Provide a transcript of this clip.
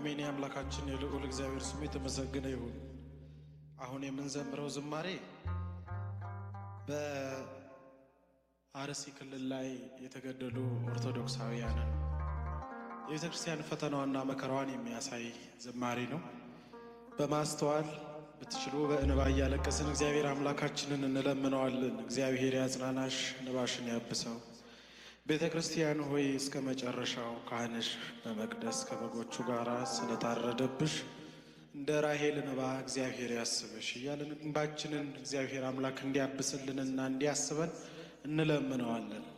አሜን። የአምላካችን የልዑል እግዚአብሔር ስሙ የተመሰገነ ይሁን። አሁን የምንዘምረው ዝማሬ በአርሲ ክልል ላይ የተገደሉ ኦርቶዶክሳውያንን የቤተ ክርስቲያን ፈተናዋና መከራዋን የሚያሳይ ዝማሬ ነው። በማስተዋል ብትችሉ በእንባ እያለቀስን እግዚአብሔር አምላካችንን እንለምነዋለን። እግዚአብሔር ያጽናናሽ፣ እንባሽን ያብሰው። ቤተ ክርስቲያን ሆይ እስከ መጨረሻው ካህንሽ በመቅደስ ከበጎቹ ጋር ስለታረደብሽ እንደ ራሄል እንባ እግዚአብሔር ያስብሽ እያለን እንባችንን እግዚአብሔር አምላክ እንዲያብስልንና እንዲያስበን እንለምነዋለን።